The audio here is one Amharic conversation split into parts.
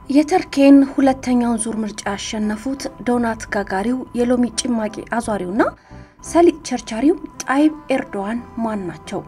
የተርኬን ሁለተኛውን ዙር ምርጫ ያሸነፉት ዶናት ጋጋሪው የሎሚ ጭማቂ አዟሪውና ሰሊጥ ቸርቻሪው ጣይብ ኤርዶዋን ማን ናቸው?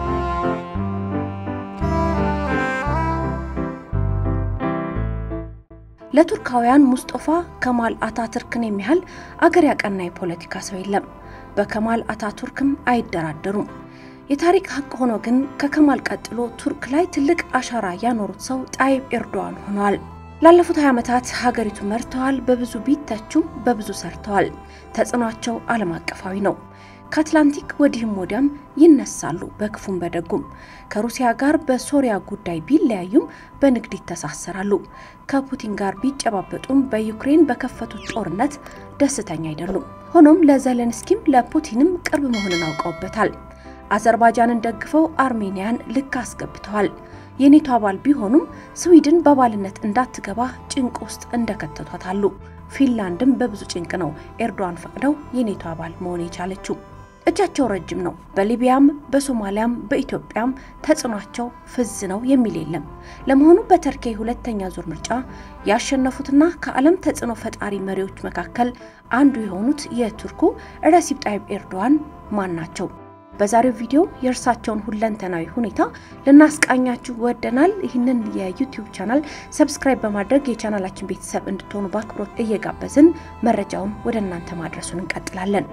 ለቱርካውያን ሙስጦፋ ከማል አታቱርክን የሚያህል አገር ያቀና የፖለቲካ ሰው የለም። በከማል አታቱርክም አይደራደሩም። የታሪክ ሀቅ ሆኖ ግን ከከማል ቀጥሎ ቱርክ ላይ ትልቅ አሻራ ያኖሩት ሰው ጣይብ ኤርዶዋን ሆነዋል። ላለፉት 20 ዓመታት ሀገሪቱ መርተዋል። በብዙ ቢተቹም በብዙ ሰርተዋል። ተጽዕኗቸው ዓለም አቀፋዊ ነው። ከአትላንቲክ ወዲህም ወዲያም ይነሳሉ፣ በክፉም በደጉም። ከሩሲያ ጋር በሶሪያ ጉዳይ ቢለያዩም በንግድ ይተሳሰራሉ። ከፑቲን ጋር ቢጨባበጡም በዩክሬን በከፈቱት ጦርነት ደስተኛ አይደሉም። ሆኖም ለዘለንስኪም ለፑቲንም ቅርብ መሆንን አውቀውበታል። አዘርባይጃንን ደግፈው አርሜኒያን ልክ አስገብተዋል። የኔቶ አባል ቢሆኑም ስዊድን በአባልነት እንዳትገባ ጭንቅ ውስጥ እንደከተቷት አሉ። ፊንላንድም በብዙ ጭንቅ ነው ኤርዶዋን ፈቅደው የኔቶ አባል መሆን የቻለችው። እጃቸው ረጅም ነው። በሊቢያም በሶማሊያም በኢትዮጵያም ተጽዕኗቸው ፍዝ ነው የሚል የለም። ለመሆኑ በተርኬ ሁለተኛ ዙር ምርጫ ያሸነፉትና ከዓለም ተጽዕኖ ፈጣሪ መሪዎች መካከል አንዱ የሆኑት የቱርኩ ረሲፕ ጣይብ ኤርዶዋን ማን ናቸው? በዛሬው ቪዲዮ የእርሳቸውን ሁለንተናዊ ሁኔታ ልናስቃኛችሁ ወደናል። ይህንን የዩቲዩብ ቻናል ሰብስክራይብ በማድረግ የቻናላችን ቤተሰብ እንድትሆኑ በአክብሮት እየጋበዝን መረጃውን ወደ እናንተ ማድረሱን እንቀጥላለን።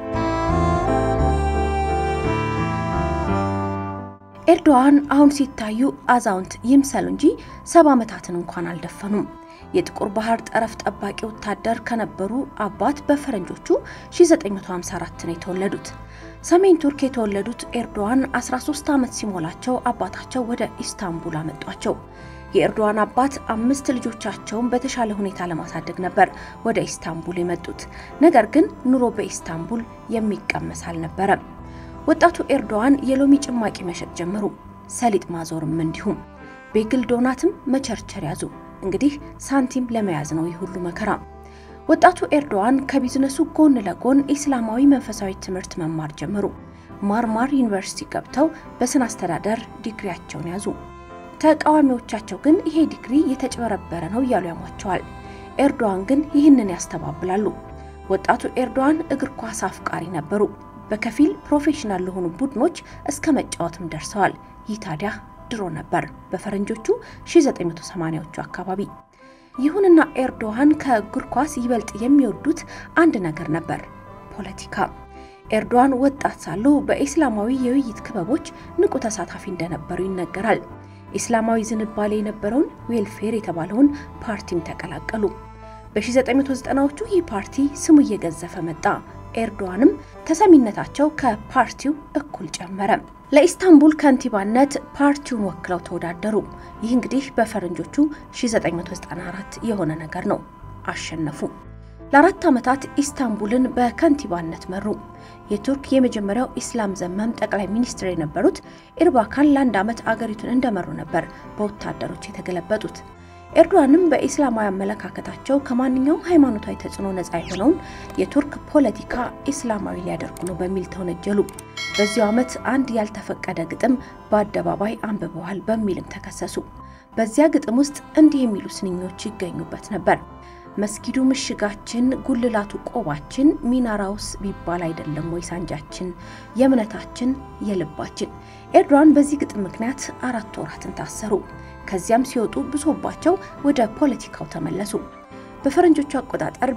ኤርዶዋን አሁን ሲታዩ አዛውንት ይምሰሉ እንጂ ሰባ ዓመታትን እንኳን አልደፈኑም። የጥቁር ባህር ጠረፍ ጠባቂ ወታደር ከነበሩ አባት በፈረንጆቹ 1954 ነው የተወለዱት። ሰሜን ቱርክ የተወለዱት ኤርዶዋን 13 ዓመት ሲሞላቸው አባታቸው ወደ ኢስታንቡል አመጧቸው። የኤርዶዋን አባት አምስት ልጆቻቸውን በተሻለ ሁኔታ ለማሳደግ ነበር ወደ ኢስታንቡል የመጡት። ነገር ግን ኑሮ በኢስታንቡል የሚቀመስ አልነበረም። ወጣቱ ኤርዶዋን የሎሚ ጭማቂ መሸጥ ጀመሩ። ሰሊጥ ማዞርም እንዲሁም። ቤግል ዶናትም መቸርቸር ያዙ። እንግዲህ ሳንቲም ለመያዝ ነው ይህ ሁሉ መከራ። ወጣቱ ኤርዶዋን ከቢዝነሱ ጎን ለጎን ኢስላማዊ መንፈሳዊ ትምህርት መማር ጀመሩ። ማርማር ዩኒቨርሲቲ ገብተው በስነ አስተዳደር ዲግሪያቸውን ያዙ። ተቃዋሚዎቻቸው ግን ይሄ ዲግሪ የተጭበረበረ ነው እያሉ ያሟቸዋል። ኤርዶዋን ግን ይህንን ያስተባብላሉ። ወጣቱ ኤርዶዋን እግር ኳስ አፍቃሪ ነበሩ። በከፊል ፕሮፌሽናል ለሆኑ ቡድኖች እስከ መጫወትም ደርሰዋል። ይህ ታዲያ ድሮ ነበር፣ በፈረንጆቹ 1980ዎቹ አካባቢ። ይሁንና ኤርዶዋን ከእግር ኳስ ይበልጥ የሚወዱት አንድ ነገር ነበር፣ ፖለቲካ። ኤርዶዋን ወጣት ሳሉ በኢስላማዊ የውይይት ክበቦች ንቁ ተሳታፊ እንደነበሩ ይነገራል። ኢስላማዊ ዝንባሌ የነበረውን ዌልፌር የተባለውን ፓርቲም ተቀላቀሉ። በ1990ዎቹ ይህ ፓርቲ ስሙ እየገዘፈ መጣ። ኤርዶዋንም ተሰሚነታቸው ከፓርቲው እኩል ጨመረ። ለኢስታንቡል ከንቲባነት ፓርቲውን ወክለው ተወዳደሩ። ይህ እንግዲህ በፈረንጆቹ 1994 የሆነ ነገር ነው። አሸነፉ። ለአራት ዓመታት ኢስታንቡልን በከንቲባነት መሩ። የቱርክ የመጀመሪያው ኢስላም ዘመም ጠቅላይ ሚኒስትር የነበሩት ኤርባካን ለአንድ ዓመት አገሪቱን እንደመሩ ነበር በወታደሮች የተገለበጡት። ኤርዶዋንም በኢስላማዊ አመለካከታቸው ከማንኛውም ሃይማኖታዊ ተጽዕኖ ነጻ የሆነውን የቱርክ ፖለቲካ ኢስላማዊ ሊያደርጉ ነው በሚል ተወነጀሉ። በዚሁ ዓመት አንድ ያልተፈቀደ ግጥም በአደባባይ አንብበዋል በሚልም ተከሰሱ። በዚያ ግጥም ውስጥ እንዲህ የሚሉ ስንኞች ይገኙበት ነበር። መስጊዱ ምሽጋችን፣ ጉልላቱ ቆባችን፣ ሚናራውስ ቢባል አይደለም ወይ ሳንጃችን፣ የእምነታችን የልባችን። ኤርዶዋን በዚህ ግጥም ምክንያት አራት ወራትን ታሰሩ። ከዚያም ሲወጡ ብሶባቸው ወደ ፖለቲካው ተመለሱ። በፈረንጆቹ አቆጣጠር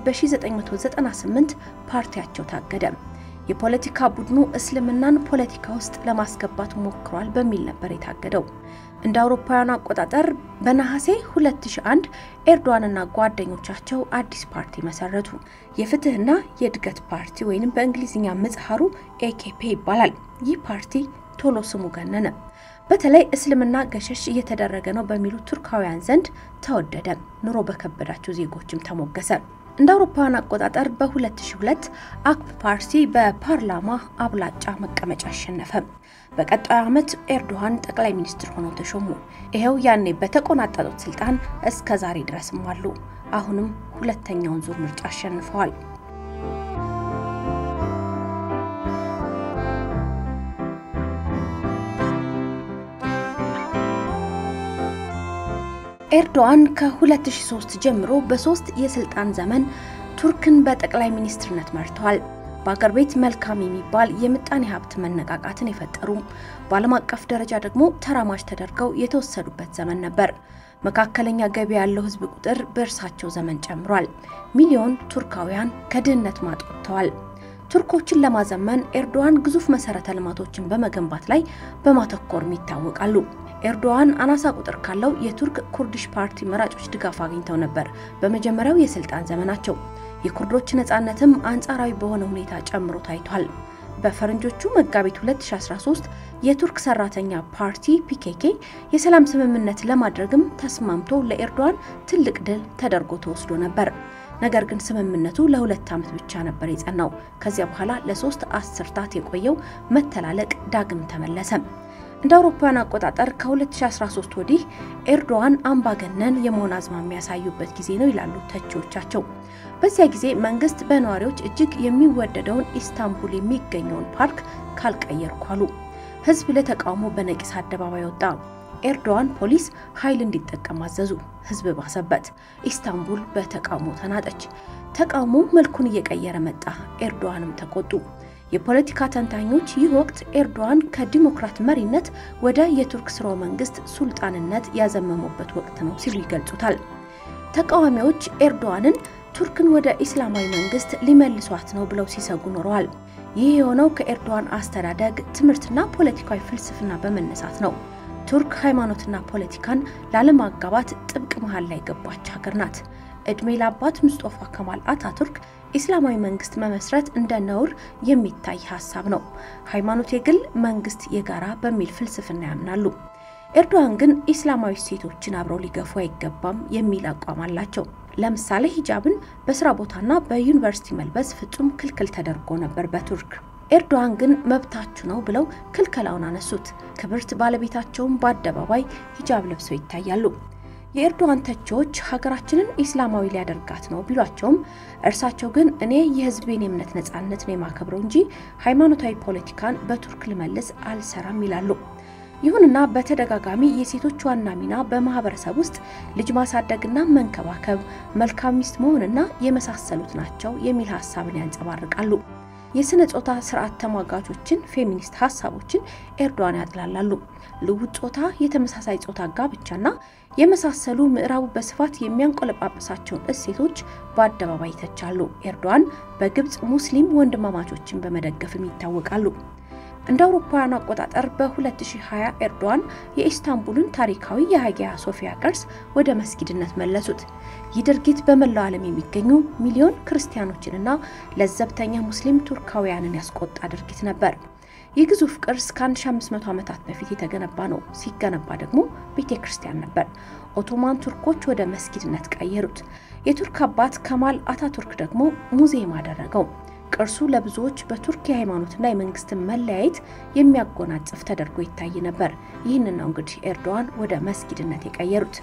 በ1998 ፓርቲያቸው ታገደ። የፖለቲካ ቡድኑ እስልምናን ፖለቲካ ውስጥ ለማስገባት ሞክሯል በሚል ነበር የታገደው። እንደ አውሮፓውያኑ አቆጣጠር በነሐሴ 2001 ኤርዶዋንና ጓደኞቻቸው አዲስ ፓርቲ መሰረቱ። የፍትህና የእድገት ፓርቲ ወይም በእንግሊዝኛ ምጽሐሩ ኤኬፔ ይባላል። ይህ ፓርቲ ቶሎ ስሙ ገነነ። በተለይ እስልምና ገሸሽ እየተደረገ ነው በሚሉ ቱርካውያን ዘንድ ተወደደ። ኑሮ በከበዳቸው ዜጎችም ተሞገሰ። እንደ አውሮፓውያን አቆጣጠር በ2002 አክፕ ፓርቲ በፓርላማ አብላጫ መቀመጫ አሸነፈ። በቀጣዩ ዓመት ኤርዶዋን ጠቅላይ ሚኒስትር ሆነው ተሾሙ። ይኸው ያኔ በተቆናጠጡት ስልጣን እስከ ዛሬ ድረስም አሉ። አሁንም ሁለተኛውን ዙር ምርጫ አሸንፈዋል። ኤርዶዋን ከ2003 ጀምሮ በሶስት የስልጣን ዘመን ቱርክን በጠቅላይ ሚኒስትርነት መርተዋል። በአገር ቤት መልካም የሚባል የምጣኔ ሀብት መነቃቃትን የፈጠሩ በዓለም አቀፍ ደረጃ ደግሞ ተራማጅ ተደርገው የተወሰዱበት ዘመን ነበር። መካከለኛ ገቢ ያለው ሕዝብ ቁጥር በእርሳቸው ዘመን ጨምሯል። ሚሊዮን ቱርካውያን ከድህነት ማጥ ወጥተዋል። ቱርኮችን ለማዘመን ኤርዶዋን ግዙፍ መሰረተ ልማቶችን በመገንባት ላይ በማተኮርም ይታወቃሉ። ኤርዶዋን አናሳ ቁጥር ካለው የቱርክ ኩርዲሽ ፓርቲ መራጮች ድጋፍ አግኝተው ነበር በመጀመሪያው የስልጣን ዘመናቸው። የኩርዶች ነጻነትም አንጻራዊ በሆነ ሁኔታ ጨምሮ ታይቷል። በፈረንጆቹ መጋቢት 2013 የቱርክ ሰራተኛ ፓርቲ ፒኬኬ የሰላም ስምምነት ለማድረግም ተስማምቶ ለኤርዶዋን ትልቅ ድል ተደርጎ ተወስዶ ነበር። ነገር ግን ስምምነቱ ለሁለት ዓመት ብቻ ነበር የጸናው። ከዚያ በኋላ ለሶስት አስርታት የቆየው መተላለቅ ዳግም ተመለሰ። እንደ አውሮፓውያን አቆጣጠር ከ2013 ወዲህ ኤርዶዋን አምባገነን የመሆን አዝማሚያ ያሳዩበት ጊዜ ነው ይላሉ ተቺዎቻቸው። በዚያ ጊዜ መንግስት በነዋሪዎች እጅግ የሚወደደውን ኢስታንቡል የሚገኘውን ፓርክ ካልቀየርኩ አሉ። ህዝብ ለተቃውሞ በነቂስ አደባባይ ወጣ። ኤርዶዋን ፖሊስ ኃይል እንዲጠቀም አዘዙ። ህዝብ ባሰበት። ኢስታንቡል በተቃውሞ ተናጠች። ተቃውሞ መልኩን እየቀየረ መጣ። ኤርዶዋንም ተቆጡ። የፖለቲካ ተንታኞች ይህ ወቅት ኤርዶዋን ከዲሞክራት መሪነት ወደ የቱርክ ስርወ መንግስት ሱልጣንነት ያዘመሙበት ወቅት ነው ሲሉ ይገልጹታል። ተቃዋሚዎች ኤርዶዋንን ቱርክን ወደ ኢስላማዊ መንግስት ሊመልሷት ነው ብለው ሲሰጉ ኖረዋል። ይህ የሆነው ከኤርዶዋን አስተዳደግ ትምህርትና ፖለቲካዊ ፍልስፍና በመነሳት ነው። ቱርክ ሃይማኖትና ፖለቲካን ላለማጋባት ጥብቅ መሃል ላይ ገባች ሀገር ናት። እድሜ ለአባት ሙስጦፋ ከማል አታቱርክ ኢስላማዊ መንግስት መመስረት እንደ ነውር የሚታይ ሀሳብ ነው። ሃይማኖት የግል መንግስት የጋራ በሚል ፍልስፍና ያምናሉ። ኤርዶዋን ግን ኢስላማዊ እሴቶችን አብረው ሊገፉ አይገባም የሚል አቋም አላቸው። ለምሳሌ ሂጃብን በስራ ቦታና በዩኒቨርሲቲ መልበስ ፍጹም ክልክል ተደርጎ ነበር በቱርክ። ኤርዶዋን ግን መብታችሁ ነው ብለው ክልከላውን አነሱት። ክብርት ባለቤታቸውን በአደባባይ ሂጃብ ለብሰው ይታያሉ። የኤርዶዋን ተቺዎች ሀገራችንን ኢስላማዊ ሊያደርጋት ነው ቢሏቸውም እርሳቸው ግን እኔ የህዝቤን የእምነት ነጻነት ነው የማከብረው እንጂ ሃይማኖታዊ ፖለቲካን በቱርክ ልመልስ አልሰራም ይላሉ። ይሁንና በተደጋጋሚ የሴቶች ዋና ሚና በማህበረሰብ ውስጥ ልጅ ማሳደግና መንከባከብ፣ መልካም ሚስት መሆንና የመሳሰሉት ናቸው የሚል ሀሳብን ያንጸባርቃሉ። የስነ ጾታ ስርዓት ተሟጋቾችን ፌሚኒስት ሀሳቦችን ኤርዶዋን ያጥላላሉ። ልውጥ ጾታ፣ የተመሳሳይ ጾታ ጋብቻና የመሳሰሉ ምዕራቡ በስፋት የሚያንቆለጳጵሳቸውን እሴቶች በአደባባይ ይተቻሉ። ኤርዶዋን በግብፅ ሙስሊም ወንድማማቾችን በመደገፍም ይታወቃሉ። እንደ አውሮፓውያኑ አቆጣጠር በ2020 ኤርዶዋን የኢስታንቡልን ታሪካዊ የሀጊያ ሶፊያ ቅርስ ወደ መስጊድነት መለሱት። ይህ ድርጊት በመላው ዓለም የሚገኙ ሚሊዮን ክርስቲያኖችንና ለዘብተኛ ሙስሊም ቱርካውያንን ያስቆጣ ድርጊት ነበር። ይህ ግዙፍ ቅርስ ከ1500 ዓመታት በፊት የተገነባ ነው። ሲገነባ ደግሞ ቤተ ክርስቲያን ነበር። ኦቶማን ቱርኮች ወደ መስጊድነት ቀየሩት። የቱርክ አባት ከማል አታቱርክ ደግሞ ሙዚየም አደረገው። ቅርሱ ለብዙዎች በቱርክ የሃይማኖትና የመንግስትን መለያየት የሚያጎናጽፍ ተደርጎ ይታይ ነበር። ይህንን ነው እንግዲህ ኤርዶዋን ወደ መስጊድነት የቀየሩት።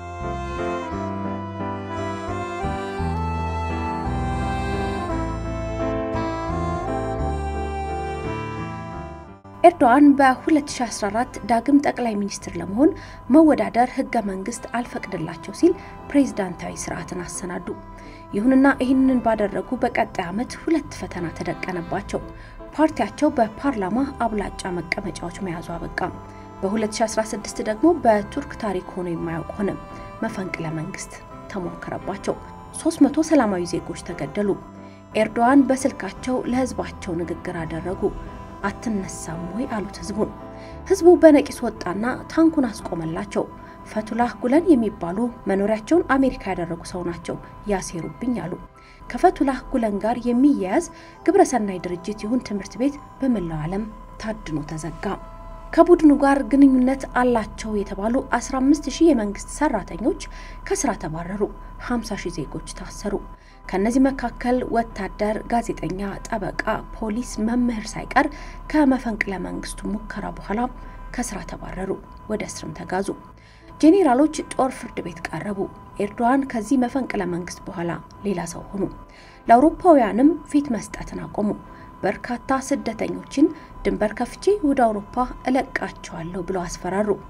ኤርዶዋን በ2014 ዳግም ጠቅላይ ሚኒስትር ለመሆን መወዳደር ህገ መንግስት አልፈቅድላቸው ሲል ፕሬዝዳንታዊ ስርዓትን አሰናዱ። ይሁንና ይህንን ባደረጉ በቀጣይ ዓመት ሁለት ፈተና ተደቀነባቸው። ፓርቲያቸው በፓርላማ አብላጫ መቀመጫዎች መያዙ አበቃ። በ2016 ደግሞ በቱርክ ታሪክ ሆኖ የማያውቅ ሆነ። መፈንቅለ መንግስት ተሞከረባቸው። 300 ሰላማዊ ዜጎች ተገደሉ። ኤርዶዋን በስልካቸው ለህዝባቸው ንግግር አደረጉ። አትነሳም ወይ አሉት ህዝቡን። ህዝቡ በነቂስ ወጣና ታንኩን አስቆመላቸው። ፈቱላህ ጉለን የሚባሉ መኖሪያቸውን አሜሪካ ያደረጉ ሰው ናቸው ያሴሩብኝ አሉ። ከፈቱላህ ጉለን ጋር የሚያያዝ ግብረሰናይ ድርጅት ይሁን ትምህርት ቤት በመላው ዓለም ታድኖ ተዘጋ። ከቡድኑ ጋር ግንኙነት አላቸው የተባሉ 15 ሺህ የመንግስት ሰራተኞች ከስራ ተባረሩ። 50 ሺህ ዜጎች ታሰሩ። ከነዚህ መካከል ወታደር፣ ጋዜጠኛ፣ ጠበቃ፣ ፖሊስ፣ መምህር ሳይቀር ከመፈንቅለ መንግስቱ ሙከራ በኋላ ከስራ ተባረሩ፣ ወደ እስርም ተጋዙ። ጄኔራሎች ጦር ፍርድ ቤት ቀረቡ። ኤርዶዋን ከዚህ መፈንቅለ መንግስት በኋላ ሌላ ሰው ሆኑ። ለአውሮፓውያንም ፊት መስጠትን አቆሙ። በርካታ ስደተኞችን ድንበር ከፍቼ ወደ አውሮፓ እለቃቸዋለሁ ብለው አስፈራሩ።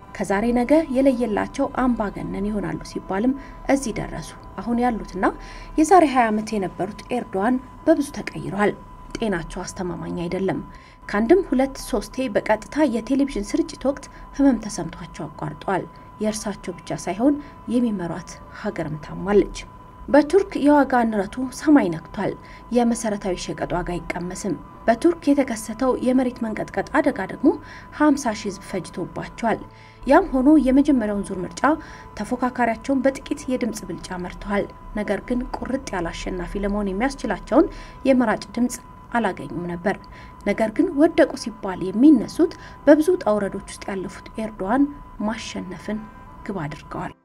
ከዛሬ ነገ የለየላቸው አምባገነን ይሆናሉ ሲባልም እዚህ ደረሱ። አሁን ያሉትና የዛሬ 20 ዓመት የነበሩት ኤርዶዋን በብዙ ተቀይረዋል። ጤናቸው አስተማማኝ አይደለም። ከአንድም ሁለት ሶስቴ በቀጥታ የቴሌቪዥን ስርጭት ወቅት ህመም ተሰምቷቸው አቋርጠዋል። የእርሳቸው ብቻ ሳይሆን የሚመሯት ሀገርም ታሟለች። በቱርክ የዋጋ ንረቱ ሰማይ ነክቷል። የመሰረታዊ ሸቀጥ ዋጋ አይቀመስም። በቱርክ የተከሰተው የመሬት መንቀጥቀጥ አደጋ ደግሞ 50 ሺህ ህዝብ ፈጅቶባቸዋል። ያም ሆኖ የመጀመሪያውን ዙር ምርጫ ተፎካካሪያቸውን በጥቂት የድምፅ ብልጫ መርተዋል። ነገር ግን ቁርጥ ያለ አሸናፊ ለመሆን የሚያስችላቸውን የመራጭ ድምፅ አላገኙም ነበር። ነገር ግን ወደቁ ሲባል የሚነሱት በብዙ ውጣ ውረዶች ውስጥ ያለፉት ኤርዶዋን ማሸነፍን ግብ አድርገዋል።